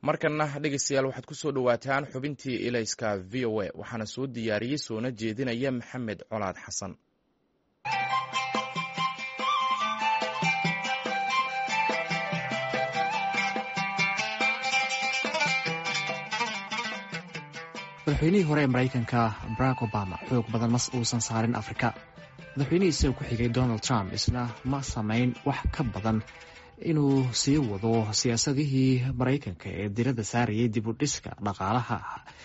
markanna dhegeystayaal waxaad ku soo dhowaataan xubintii ilayska v o a waxaana soo diyaariyey soona jeedinaya maxamed colaad xasan madaxweynihii hore ee maraykanka barack obama xoog badan mas uusan saarin afrika madaxweynihii isaga ku xigay donald trump isna ma samayn wax ka badan inuu sii wado siyaasadihii maraykanka ee diradda saarayay dib u dhiska dhaqaalaha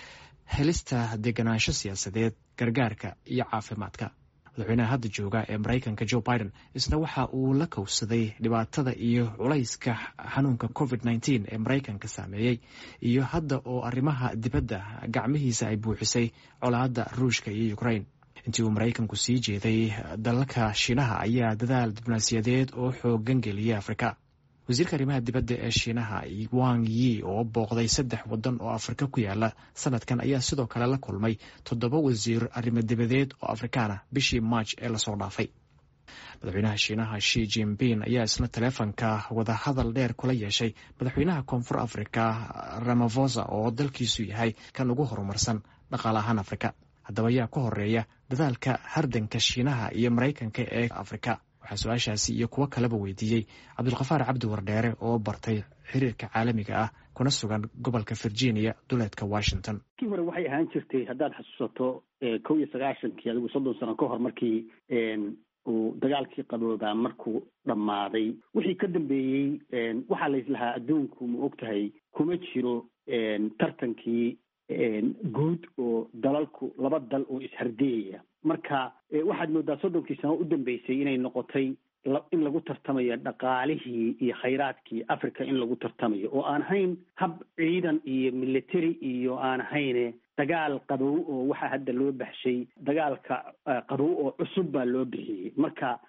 helista deganaansho siyaasadeed gargaarka iyo caafimaadka madaxweynaha hadda jooga ee maraykanka joe biden isna waxa uu la kowsaday dhibaatada iyo culayska xanuunka covid nteen ee maraykanka saameeyey iyo hadda oo arrimaha dibadda gacmihiisa ay buuxisay colaadda ruushka iyo ukrain intii uu maraykanku sii jeeday dalalka shiinaha ayaa dadaal diblomaasiyadeed oo xoogan geliyay afrika wasiirka arrimaha dibadda ee shiinaha wang yi oo booqday saddex waddan oo afrika ku yaala sanadkan ayaa sidoo kale la kulmay toddoba wasiir arrimo dibadeed oo afrikaana bishii maaj ee lasoo dhaafay madaxweynaha shiinaha shi jinping ayaa isna taleefonka wadahadal dheer kula yeeshay madaxweynaha koonfur afrika ramafosa oo dalkiisu yahay kan ugu horumarsan dhaqaale ahaan afrika haddaba ayaa ka horeeya dadaalka hardanka shiinaha iyo maraykanka ee afrika waxaa su-aashaasi iyo kuwo kaleba weydiiyey cabdulkafaar cabdi wardheere oo bartay xiriirka caalamiga ah kuna sugan gobolka virginia duleedka washington kii hore waxay ahaan jirtay haddaad xasuusato kow iyo sagaashankii adigu soddon sano ka hor markii uu dagaalkii qaboobaa markuu dhammaaday wixii ka dambeeyey waxaa laislahaa adduunku ma og tahay kuma jiro tartankii guud oo dalalku laba dal oo ishardiyaya marka waxaad moodaa soddonkii sano u dambeysay inay noqotay in lagu tartamayo dhaqaalihii iyo khayraadkii africa in lagu tartamayo oo aan ahayn hab ciidan iyo military iyo aan ahayne dagaal qabow oo waxaa hadda loo baxshay dagaalka qabow oo cusub baa loo bixiyey marka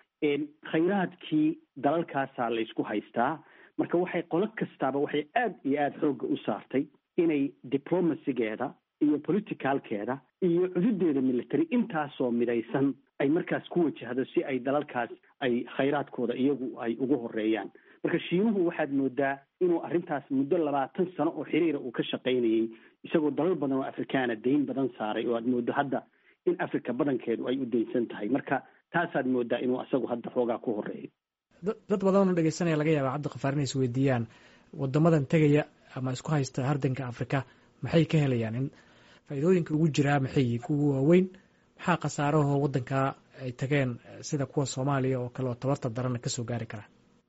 khayraadkii dalalkaasaa laysku haystaa marka waxay qolo kastaaba waxay aad iyo aada xoogga u saartay inay diplomacygeeda iyo politicalkeeda iyo cududeeda military intaasoo midaysan ay markaas ku wajahdo si ay dalalkaas ay khayraadkooda iyagu ay ugu horeeyaan marka shiinuhu waxaad moodaa inuu arrintaas muddo labaatan sano oo xiriira uu ka shaqaynayey isagoo dalal badan oo afrikaana dayn badan saaray oo aad moodo hadda in africa badankeedu ay u daynsan tahay marka taasaad moodaa inuu isagu hadda xoogaa ku horeeyo dad badanoo dhegeysanaya laga yaaba cabdiqafaar inay is weydiiyaan wadamadan tegaya ama isku haysta hardanka afrika maxay ka helayaan in faa'iidooyinka ugu jiraa maxay kuwa waaweyn maxaa khasaarahoo waddankaa ay tageen sida kuwa soomaaliya oo kale oo tabarta darana kasoo gaari kara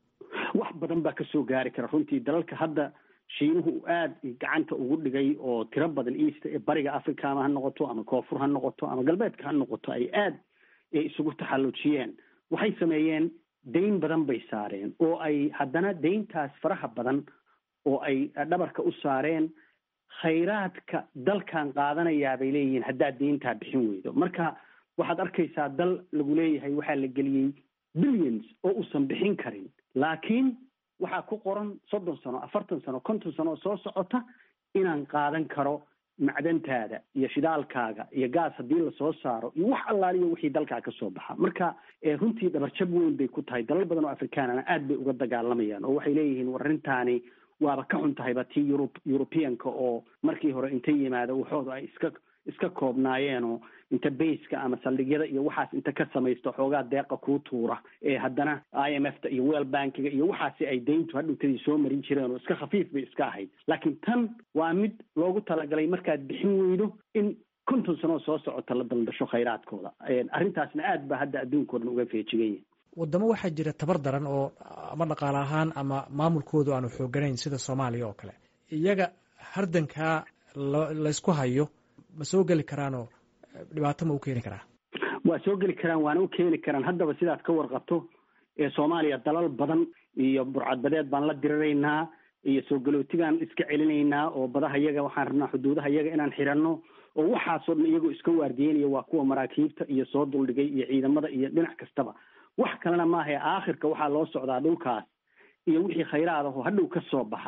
wax badan baa kasoo gaari kara runtii dalalka hadda shiinuhu uu aada gacanta ugu dhigay oo tiro badan east ee bariga africa ama ha noqoto ama koonfur ha noqoto ama galbeedka ha noqoto ay aad isugu taxallujiyeen waxay sameeyeen dayn badan bay saareen oo ay haddana dayntaas faraha badan oo ay dhabarka u saareen khayraadka dalkan qaadanayaa bay leeyihiin haddaad deyntaa bixin weydo marka waxaad arkaysaa dal lagu leeyahay waxaa la geliyey billions oo uusan bixin karin laakiin waxaa ku qoran soddon sano afartan sano konton sano oo soo socota inaan qaadan karo macdantaada iyo shidaalkaaga iyo gaas haddii lasoo saaro iyo wax allaaliyo wixii dalkaa ka soo baxa marka runtii dhabarjab weyn bay ku tahay dalal badan oo afrikaanana aad bay uga dagaalamayaan oo waxay leeyihiin war arrintaani waaba ka xun tahayba tii yurub yurubiyanka oo markii hore inta yimaado waxooda ay iska iska koobnaayeen oo inta bayska ama saldhigyada iyo waxaas inta ka samaysto xoogaa deeqa kuu tuura ee haddana i m f ta iyo well bankiga iyo waxaasi ay dayntu hadhowtadii soo marin jireen oo iska khafiif bay iska ahayd laakiin tan waa mid loogu talagalay markaad bixin weydo in konton sanoo soo socota la daldasho khayraadkooda arrintaasna aad ba hadda adduunkao dhan uga feejigan yahay wadamo waxaa jira tabar daran oo ama dhaqaale ahaan ama maamulkoodu aanu xooganayn sida soomaaliya oo kale iyaga hardankaa laysku hayo ma soo geli karaanoo dhibaato ma u keeni karaa waa soo geli karaan waana u keeni karaan haddaba sidaad ka warqabto ee soomaaliya dalal badan iyo burcadbadeed baan la diriraynaa iyo soo galootigaan iska celinaynaa oo badaha yaga waxaan rabnaa xuduudaha yaga inaan xiranno oo waxaasoo dhan iyagoo iska waardiyeynaya waa kuwa maraakiibta iyo soo duldhigay iyo ciidamada iyo dhinac kastaba wax kalena maahae aakhirka waxaa loo socdaa dhulkaas iyo wixii khayraad ahoo hadhow ka soo baxa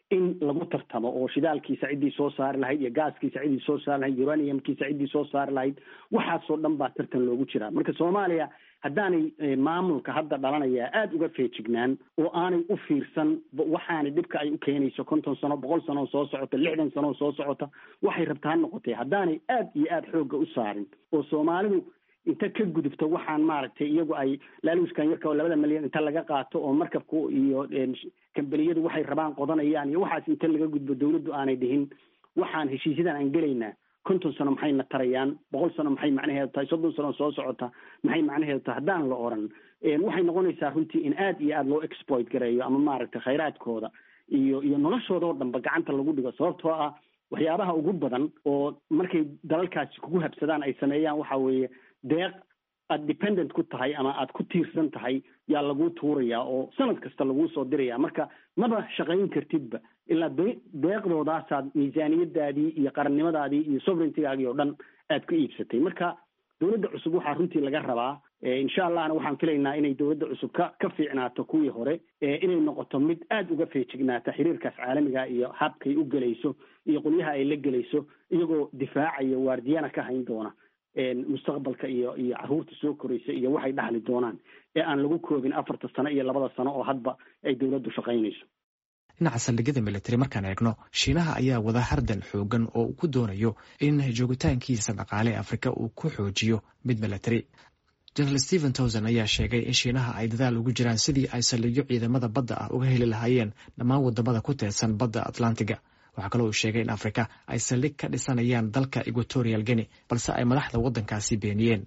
in lagu tartamo oo shidaalkiisa ciddii soo saari lahayd iyo gaaskiisa ciddii soo saari lahayd uraniumkiisa ciddii soo saari lahayd waxaasoo dhan baa tartan loogu jiraa marka soomaaliya haddaanay maamulka hadda dhalanaya aada uga feejignaan oo aanay u fiirsan waxaanay dhibka ay u keenayso konton sano boqol sano soo socota lixdan sano soo socota waxay rabta ha noqotay haddaanay aada iyo aada xoogga u saarin oo soomaalidu inta ka gudubto waxaan maaragtay iyagu ay laaluuskan yarka oo labada milyan inta laga qaato oo markabku iyo kambaniyadu waxay rabaan qodanayaan iyo waxaas inta laga gudbo dawladdu aanay dhihin waxaan heshiisyadan aan gelaynaa konton sano maxayna tarayaan boqol sano maxay macnaheedu tahay soddon sano soo socota maxay macnaheedu tahay haddaan la oran waxay noqonaysaa runtii in aada iyo aada loo exploit gareeyo ama maaragtay khayraadkooda iyo iyo noloshooda oo dhanba gacanta lagu dhigo sababtoo ah waxyaabaha ugu badan oo markay dalalkaasi kugu habsadaan ay sameeyaan waxa weeye deeq aada dependent ku tahay ama aada ku tiirsan tahay yaa laguu tuurayaa oo sanad kasta laguu soo diraya marka maba shaqayn kartidba ilaa deeqdoodaasaad miisaaniyadaadii iyo qarannimadaadii iyo sovereigntigaagii oo dhan aad ku iibsatay marka dowladda cusub waxaa runtii laga rabaa insha allahna waxaan filaynaa inay dowladda cusub ka ka fiicnaato kuwii hore inay noqoto mid aada uga feejignaata xiriirkaas caalamiga iyo habkay u gelayso iyo qolyaha ay la gelayso iyagoo difaacaya waardiyana ka hayn doona mustaqbalka iyo iyo caruurta soo koraysa iyo waxay dhaxli doonaan ee aan lagu koobin afarta sano iyo labada sano oo hadba ay dowladdu shaqaynayso dhinaca saldhigyada militari markaan eegno shiinaha ayaa wada hardan xoogan oo uu ku doonayo in joogitaankiisa dhaqaale ee afrika uu ku xoojiyo mid militari jenaraal stephen towson ayaa sheegay in shiinaha ay dadaal ugu jiraan sidii ay saldhigyo ciidamada badda ah uga heli lahaayeen dhammaan wadamada ku teedsan badda atlantiga waxaa kaloo uu sheegay in afrika ay saldhig ka dhisanayaan dalka equatorial guinea balse ay madaxda waddankaasi beeniyeen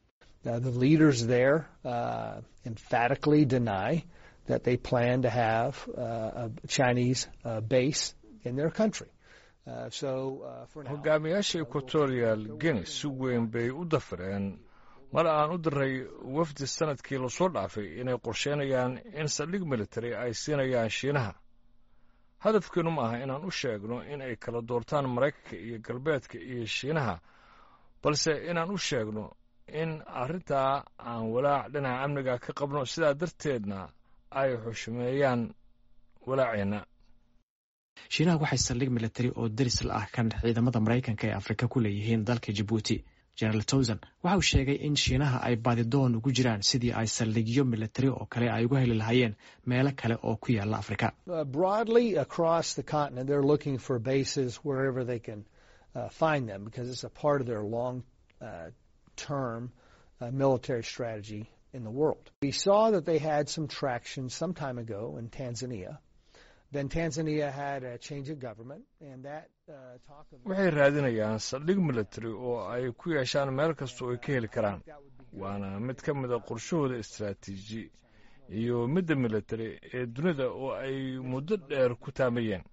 that they plan to have uh, a Chinese uh, base in their country. Uh, so, uh, for now, hogaamiyaasha equatorial guinea si weyn bay u dafireen mar aan u diray wafdi sanadkii lasoo dhaafay inay qorsheynayaan in saldhig military ay siinayaan shiinaha hadafkeenu ma aha inaan u sheegno in ay kala doortaan maraykanka iyo galbeedka iyo shiinaha balse inaan u sheegno in arrintaa aan walaac dhinaca amniga ka qabno sidaa darteedna ay xushmeeyaan walaaceenna shiinaha waxay saldhig militari oo deris la ah kan ciidamada maraykanka ee afrika ku leeyihiin dalka jabuuti generaal towson waxa uu sheegay in shiinaha ay baadidoon ugu jiraan sidii ay saldhigyo militari oo kale ay uga heli lahaayeen meelo kale oo ku yaala afrika broadly across the continent they're looking for bases wherever they can uh, find them because it's a part of their long uh, term uh, military strategy in the world. We saw that they had some traction some time ago in Tanzania. Then Tanzania had a change of government, and that uh, talk of. waxay raadinayaan saldhig military oo ay ku yeeshaan meel kasta oo ay ka heli karaan waana mid ka mida qorshahooda istaraatiiji iyo midda military ee dunida oo ay muddo dheer ku taamayeen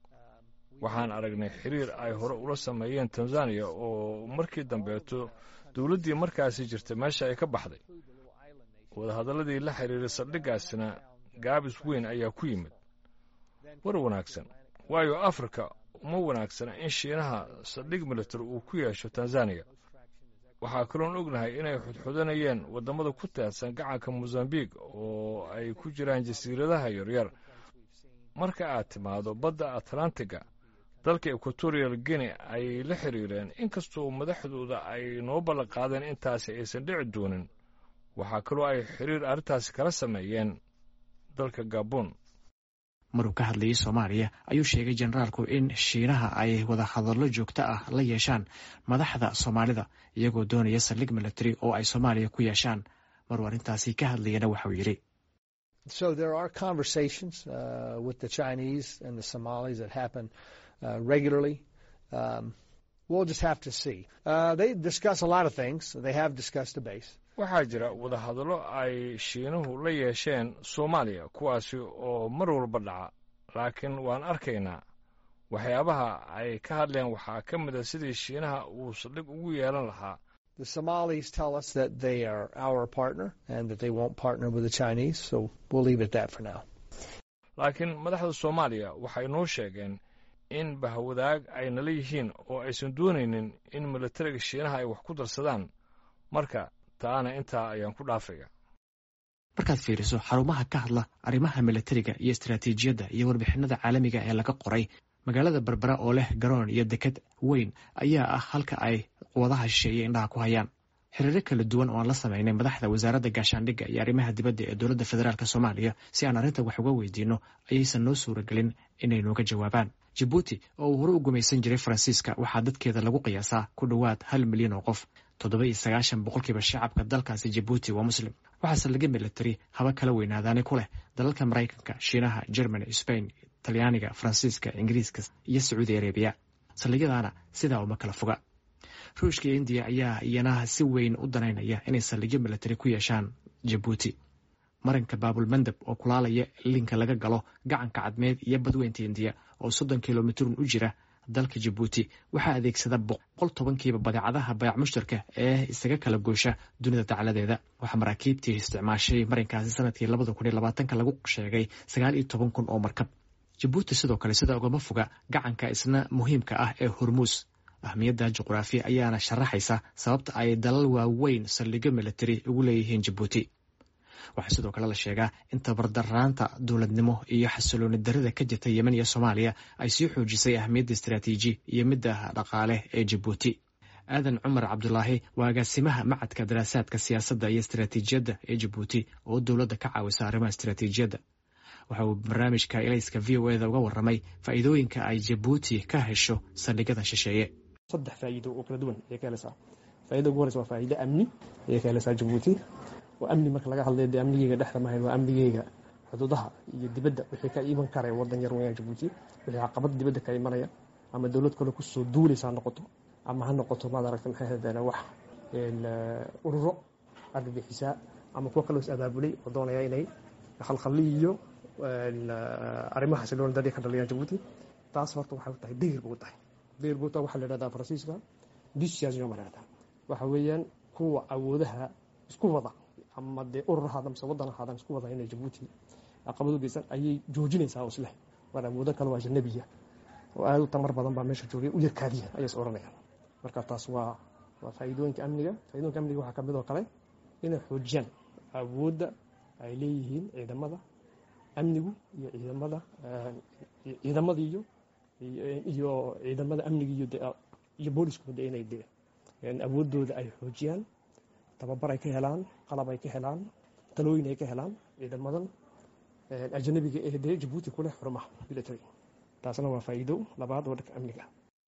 waxaan aragnay xiriir ay hore ula sameeyeen tanzaniya oo markii dambeeto dowladdii markaasi jirtay meesha ay ka baxday wadahadalladii la xiriiray saldhiggaasina gaabis weyn ayaa ku yimid war wanaagsan waayo afrika uma wanaagsana in shiinaha saldhig military uu ku yeesho tanzaniya waxaa kaloon ognahay inay xudxudanayeen waddamada ku teedsan gacanka mosambique oo ay ku jiraan jasiiradaha yaryar marka aad timaado badda atlantiga dalka equatorial guinea ay la xiriireen inkastoo madaxdooda ay noo ballan qaadeen intaasi aysan dhici doonin waxaa kaloo ay xiriir arrintaasi kala sameeyeen dalka gabon maruu ka hadlayay soomaaliya ayuu sheegay generaalku in shiinaha ay wada hadallo joogto ah la yeeshaan madaxda soomaalida iyagoo doonaya saldhig military oo ay soomaaliya ku yeeshaan maruu arrintaasi ka hadlayana waxauu yidhi So there are conversations uh, with the Chinese and the Somalis that happen uh, regularly. Um, we'll just have to see. Uh, they discuss a lot of things. They have discussed a base. waxaa jira wadahadallo ay shiinuhu la yeesheen soomaaliya kuwaasi oo mar walba dhaca laakiin waan arkaynaa waxyaabaha ay ka hadleen waxaa ka mid a sidii shiinaha uu saldhig ugu yeelan lahaa The Somalis tell us that they are our partner and that they won't partner with the Chinese, so we'll leave it at that for now. laakiin madaxda soomaaliya waxay noo sheegeen in bahwadaag ay nala yihiin oo aysan doonaynin in militariga shiinaha ay wax ku darsadaan marka taana intaa ayaan ku dhaafaya markaad fiiriso xarumaha ka hadla arrimaha milatariga iyo istaraatiijiyadda iyo warbixinada caalamiga ee laga qoray magaalada berbera oo leh garoon iyo deked weyn ayaa ah halka ay quwadaha shisheeye indhaha ku hayaan xiriiro kala duwan oo aan la samaynay madaxda wasaaradda gaashaandhigga iyo arrimaha dibadda ee dowladda federaalk soomaaliya si aan arrinta wax uga weydiino ayaysan noo suuragelin inay nooga jawaabaan jabuuti oo uu hore u gumaysan jiray faransiiska waxaa dadkeeda lagu qiyaasaa ku dhowaad hal milyan oo qof toddoba iyo sagaashan boqolkiiba shacabka dalkaasi jabuuti waa muslim waxaase laga milatari haba kala weynaadaani ku leh dalalka maraykanka shiinaha germany spain talyaaniga faransiiska ingiriiska iyo sacuudi arabiya saldhigyadaana sidaa uma kala foga ruushka iyo indiya ayaa iyana si weyn u danaynaya inay saldhigyo milatari ku yeeshaan jabuuti marinka baabulmandab oo kulaalaya linka laga galo gacanka cadmeed iyo badweynta indiya oo soddon kilomitrun u jira dalka jabuuti waxaa adeegsada boqol tobankiiba badeecadaha bayac mushtarka ee isaga kala goosha dunida dacladeeda waxaa maraakiibtii isticmaashay marinkaasi sanadkii labada kun iyo labaatanka lagu sheegay sagaal iyo toban kun oo markab jabuuti sidoo kale sida ugama foga gacanka isna muhiimka ah ee hormuus ahmiyadda juqraafiya ayaana sharaxaysa sababta ay dalal waaweyn saldhigyo milatari ugu leeyihiin jabuuti waxaa sidoo kale la sheegaa in tabardaraanta dowladnimo iyo xasilooni darida ka jirta yemen iyo soomaaliya ay sii xoojisay ahmiyadda istaraatiiji iyo midda dhaqaale ee jabuuti aadan cumar cabdulaahi waa agaasimaha macadka daraasaadka siyaasadda iyo istaraatiijiyadda ee jabuuti oo dowladda ka caawisa arrimaha istaraatiijiyadda waxa uu barnaamijka elayska v o eda uga warramay faa'iidooyinka ay jabuuti ka hesho saldhigyada shisheeye saddex faa'iido oo kala duwan ayay ka helaysaa faa'iida ugu horeysa waa faa'iido amni ayay ka helaysaa jabuuti oo amni marka laga hadlayo dee amnigeyga dhexda mahayn waa amnigeyga xuduudaha iyo dibadda wixii ka iman karaya waddan yar weeyaan jabuuti wixii caqabad dibadda ka imanaya ama dowlad kale kusoo duulaysa ha noqoto ama ha noqoto maad aragta maxay hahdeen wax ururo argagixisaa ama kuwa kaloo is abaabulay oo doonaya inay khalkhaliyo arrimaha xasilooni darri ka dhaliyaan jabuuti taas horta waxay tahay degir buu tahay degir buu tahay waxaa la yidhahdaa faransiiska discision baa la yidhahdaa waxa weeyaan kuwa awoodaha isku wada ama dee urur ahaada mise waddan ahaadan isku wada inay jabuuti caqabad u geysan ayay joojinaysaa oo isleh waan awoodo kale waa ajanabiya oo aad u tamar badan baa meesha joogay u yarkaadiya ayay is odhanayaan marka taas waa waa faa'iidooyinka amniga faa'iidooyinka amniga waxaa ka mid oo kale inay xoojiyaan awoodda ay leeyihiin ciidamada amnigu iyo ciidamada ciidamada iyo iyo ciidamada amniga iyo iyo booliskuba de inay de awooddooda ay xoojiyaan tababar ay ka helaan qalab ay ka helaan talooyin ay ka helaan ciidamadan ajanabiga ee dee jabuuti ku leh xurumaha military taasna waa faa'iido labaad oo dhanka amniga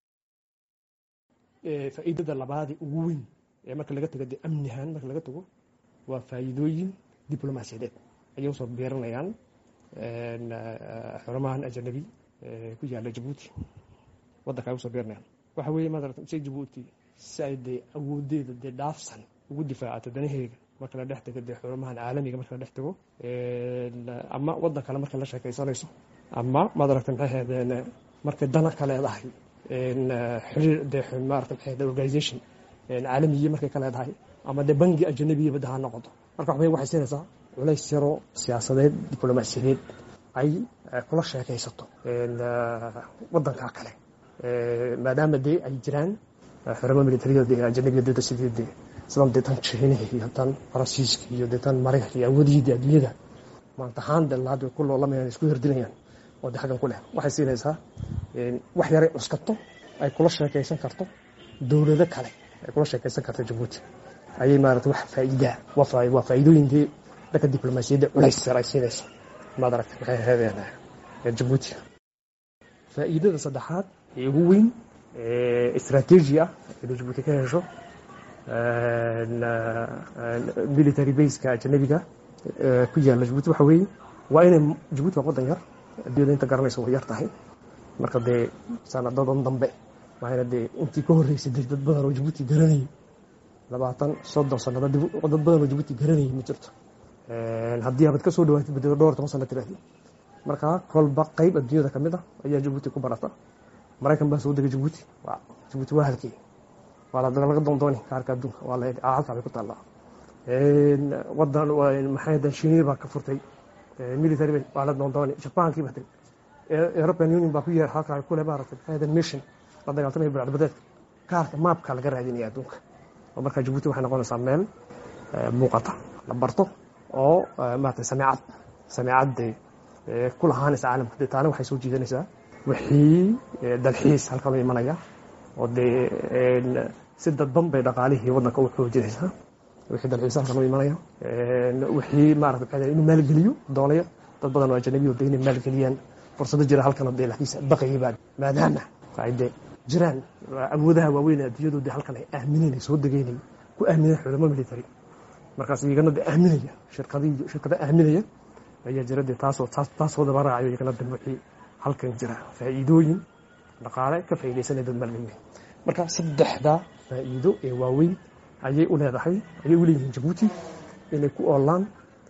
faa'iidada labaadee ugu weyn ee marka laga tago dee amnihan marka laga tago waa faa'iidooyin diblomaasiyadeed ayay usoo beeranayaan xurumahan ajanabi ku yaala jabuuti waddanka ay usoo beeranayaan waxa weeye maarata si jabuuti si ay dee awoodeeda dee dhaafsan ugu difaacato danaheega marka la dhex tago dee xurumahan caalamiga marka la dhex tago ama waddan kale marka la sheekaysanayso ama maad aragta maxay ahaydeen markay dana ka leedahay xiriir dee maarata maxay ahayd organization caalamiye markay ka leedahay ama dee bangi ajanabiya badda ha noqoto marka waxbay waxay siinaysaa culays yaroo siyaasadeed diblomaasiyadeed ay kula sheekaysato waddanka kale maadaama dee ay jiraan xurumo militariyada dee ajanabiya dada sidii dee sidan dee tan jiinaha iyo tan faransiiska iyo dee tan maraykanka iyo awoodihii dee adduunyada maanta ahaan dee laad way ku loolamayaan isku hirdilayaan oo dee xaggan ku leh waxay siinaysaa wax yaray cuskato ay kula sheekaysan karto dowlado kale ay kula sheekaysan karto jabuuti ayay maarata wax faa'iidaa waa faa'iidooyin dee dhanka diblomaasiyadda culays yar ay siinayso maad aragta maxay ahaydeen jabuuti faa'iidada saddexaad ee ugu weyn istaraatiiji ah inuu jabuuti ka hesho military baska ajanabiga ku yaalla jabuuti waxa weeye waa inay jabuuti waa waddan yar adduunyada inta garanaysa way yar tahay marka dee sanadadan dambe waana dee intii ka horreysay dee dad badan oo jabuuti garanayay labaatan soddon sanado dad badan oo jabuuti garanayay ma jirto haddii abad ka soo dhawaatid badeo dhowr toban sano tiraahdi marka kolba qayb adduunyada ka mid ah ayaa jabuuti ku barata maraykan baa soo degay jabuuti jabuuti waa halkii waa laga doondooni kaarka adduunka waa la halkaa bay ku taallaa wadan maxay dan shiiniya baa ka furtay military waa la doondooni jabaankii baa tegay european union baa ku yeer halkaa kule maaragtay maxay dan mission la dagaaltamaya bilcadbadeedka kaarka maapka laga raadinaya adduunka oo markaa jabuuti waxay noqonaysaa meel muuqata la barto oo maarata sameecad sameecad dee ku lahaanaysa caalamka dee taana waxay soo jiidanaysaa wixii dalxiis halkan u imanaya oo dee si dadban bay dhaqaalihii waddanka u xoojinaysaa wixii dalxiis halkan u imanaya wixii maarata maxay inuu maalgeliyo doonaya dad badan oo ajanabiyo dee inay maalgeliyaan fursado jira halkan dee laakiinse baqayay baa maadaama ay dee jiraan awoodaha waaweyn adduunyadu dee halkan ay aamineen ay soo degeynay ku aamineen xulamo military markaas iyagana dee aaminaya shirkadii shirkada aaminaya ayaa jira dee taasoo taasoo daba raacayo iyagana dee wixii halkan jira faa'iidooyin dhaqaale ka faa'iidaysanaya dad maalgeliyay marka saddexda faa'iido ee waaweyn ayay u leedahay ayay u leeyihiin jabuuti inay ku oolaan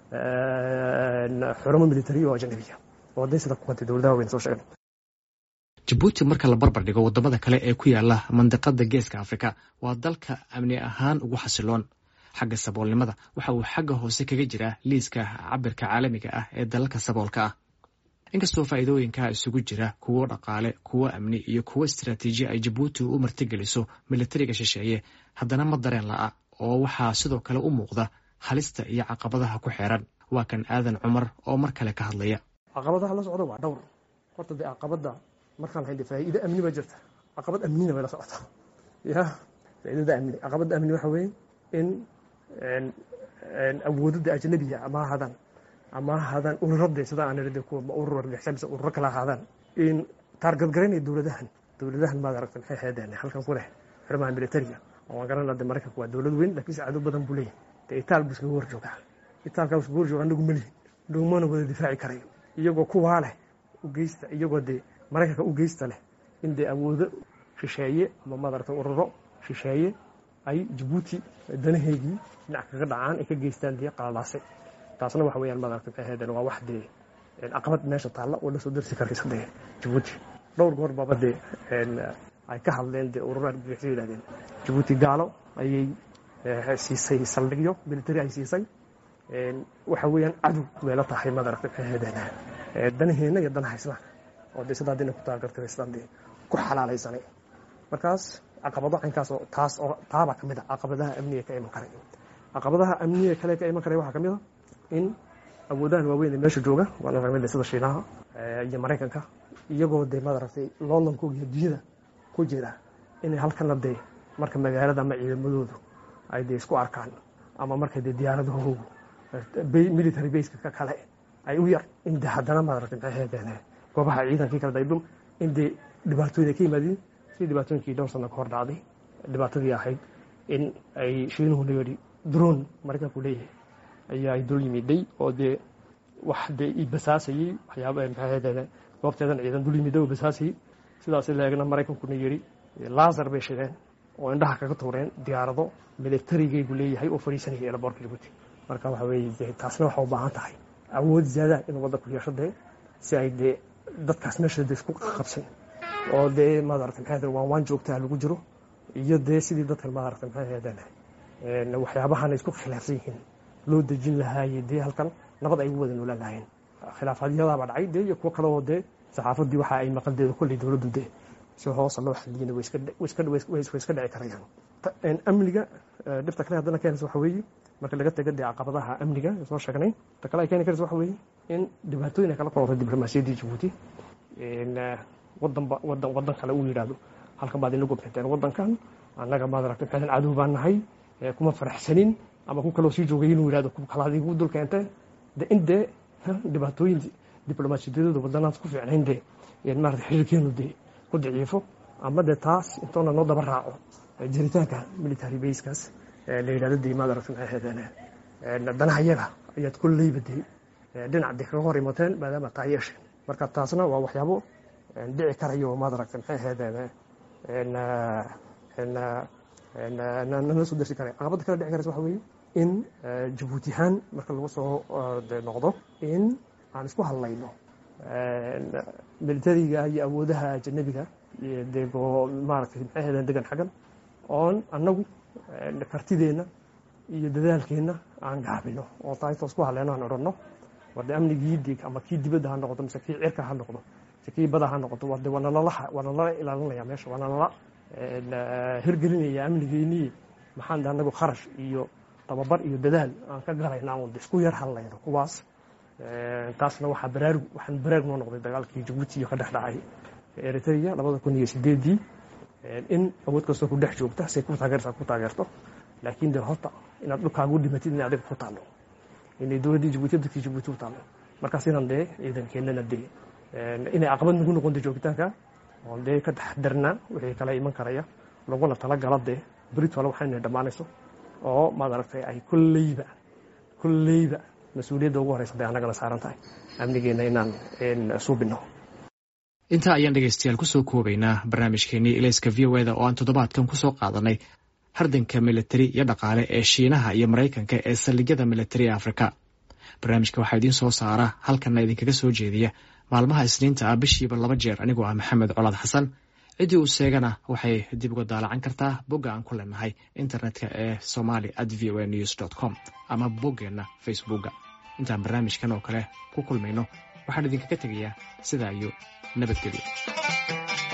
xuramo military oo ajanabiya oo hadday sida ku qantay dowladaha waaweyn soo sheegnay jabuuti marka la barbar dhigo waddamada kale ee ku yaala mandiqada geeska afrika waa dalka amni ahaan ugu xasiloon xagga saboolnimada waxa uu xagga hoose kaga jiraa liiska cabirka caalamiga ah ee dalalka saboolka ah inkastoo faa'iidooyinkaa isugu jira kuwo dhaqaale kuwo amni iyo kuwo istaraatiiji ay jabuuti u martigeliso militariga shisheeye haddana ma dareen la'a oo waxaa sidoo kale u muuqda halista iyo caqabadaha ku xeeran waa kan aadan cumar oo mar kale ka hadlaya caqabadaha la socda waa dhowr horta dee caqabada markaan lahayn faa'iido amni baa jirta caqabad amnina bay la socotaa ya faa'iidada amni caqabada amni waxa weeye in awoodada ajnabiga ama ahaadaan ama ahaadaan ururada sida aan irade kuwa urur argixisay mise ururo kala ahaadaan in taargadgaraynaya dowladahan dowladahan maad aragta maxay ahaydeen halkan ku leh xirmaha militariga oo waan garanaa de maraykanku waa dowlad weyn laakiinse cadow badan buu leeyahay dee itaal buu iskaga horjoogaa itaalkaa iskaga horjooga anagu malihin dhowmana wada difaaci karayo iyagoo kuwaa leh ugeysta iyagoo dee maraykanka u geysta leh in dee awoodo shisheeye ama maaragta ururo shisheeye ay jabuuti danaheygii dhinac kaga dhacaan ay ka geystaan dee qalalaasay taasna waxa weeyaan maaragta maxay ahaydeen waa wax dee caqabad meesha taalla oo la soo darsi karaysa dee jabuuti dhowr goor baaba dee ay ka hadleen dee ururo argagixisay yidhahdeen jabuuti gaalo ayay siisay saldhigyo military ay siisay waxa weeyaan cadow meelo tahay maaragta maxay ahaydeen danaheenna iyo danaha islaamka oo de sidaa dina ku taagartay sidaan dee ku xalaalaysanay markaas caqabado caynkaas oo taas oo taabaa ka mid a caqabadaha amniga ka iman karay caqabadaha amniga kale ka iman karay waxaa ka mid a in awoodahan waaweyn ee meesha jooga waana kamid sida shiinaha iyo maraykanka iyagoo dee maaragtay loolankoog iyo dunyada ku jira inay halkana dee marka magaalada ama ciidamadoodu ay dee isku arkaan ama markay dee diyaaradahoogu military baska ka kale ay u yar in de haddana maaragtay maxay ahaydeen goobaha ciidankii kala daydhum in dee dhibaatooyin ay ka yimaadeen sidii dhibaatooyinkii dhowr sana ka hor dhacday dhibaatadii ahayd in ay shiinuhu layidhi droon maraykanku leeyahay ayaa ay dul yimiday oo dee wax dee i basaasayey waxyaaba maxay ahaydeen goobteedan ciidan dul yimiday oo basaasayey sidaas leegna maraykankuna yidhi laasar bay shideen oo indhaha kaga tuureen diyaarado militarigaygu leeyahay oo fadhiisanaya eelaboorka jabuuti marka waxa weeye taasna waxaa u baahan tahay awood ziyaadaha inuu waddanku yeesho dee si ay dee dadkaas meesha de isku qabsan oo dee maarata maxay ahaydeen waan waan joogtaa lagu jiro iyo dee sidii dadkan maarata maxay ahaydeen waxyaabahana isku khilaafsan yihiin loo dejin lahaaye dee halkan nabad ay ugu wada noolaan lahaayeen khilaafaadyadaabaa dhacay dee iyo kuwo kale oo dee saxaafaddii waxa ay maqaldeeda kolley dowladdu dee si hoosa loo xadiyina way iska dhici karayaan amniga dhibta kale haddana keenaysa waxa weeye marka laga taga dee caqabadaha amniga soo sheegnay ta kale ay keeni karaysa waxa weeye in dhibaatooyin ay kala kulantay diblomaasiyaddii jabuuti wadanba wadan wadan kale uu yidhaahdo halkan baad ina gobtateen wadankan annaga maad aragtay maxay cadow baan nahay kuma faraxsanin ama ku kaloo sii joogay inuu yidhahdo ku kalaad igu dul keentee de in dee dhibaatooyin diblomaasiyadooda wadanaas ku fiicnayn dee maarata xiriirkeenu dee ku daciifo ama dee taas intoona noo daba raaco jiritaanka military baskaas la yidhahdo dee maad aragtay maxay ahaydeen danaha yaga ayaad kolleyba dee dhinac dee kaga hor imateen maadaama taa yeesheen marka taasna waa waxyaabo dhici karayo maad aragtay maxay ahaydeen nala soo darsi karay caqabadda kale dhici karaysa waxa weeye in jabuuti ahaan marka lagu soo noqdo in aan isku hadlayno militariga iyo awoodaha ajanabiga dego maaragtay maxay ahaydeen degan xaggan oon annagu kartideenna iyo dadaalkeenna aan gaabino oo taaytoo isku hadlayno aan odhanno warde amnigii dig ama kii dibadda ha noqdo mise kii cirka ha noqdo mise kii bada ha noqdo warde waa nalalaha waa nalala ilaalinaya meesha waa nalala hirgelinaya amnigeennii maxaan de annagu kharash iyo tababar iyo dadaal aan ka galayna un isku yar hadlayno kuwaas taasna waxaa baraarug waxaan baraarug noo noqday dagaalkii jabuuti iyo ka dhex dhacay eritrea labada kun iyo sideedii in awood kastoo ku dhex joogta say ku taageertaa ku taageerto laakiin de horta inaad dhulkaagu dhimatid inay adiga ku taallo inay dowladdii jabuuti dadkii jabuuti u taallo markaas inaan dee ciidankeenana dee inay caqabad nagu noqonta joogitaanka oon dee ka taxdarnaa wixii kala iman karaya laguna talagala dee britwal waxayna dhammaanayso oo maad aragtay ay kolleyba kolleyba mas-uuliyadda ugu horeysa dee annagana saaran tahay amnigeenna inaan suubino intaa ayaan dhegeystayaal kusoo koobaynaa barnaamijkeenii ilayska v o eda oo aan toddobaadkan kusoo qaadanay hardanka militari iyo dhaqaale ee shiinaha iyo maraykanka ee saldhigyada militari ee afrika barnaamijka waxaa idiin soo saara halkanna idinkaga soo jeediya maalmaha isniinta ah bishiiba laba jeer anigoo ah maxamed colaad xasan ciddii uu sheegana waxay dib uga daalacan kartaa bogga aan ku leenahay internetka ee somali at v o a news dt com ama boggeenna facebookga intaan barnaamijkan oo kale ku kulmayno waxaan idinkaga tegayaa sidaa iyo nabadgelyo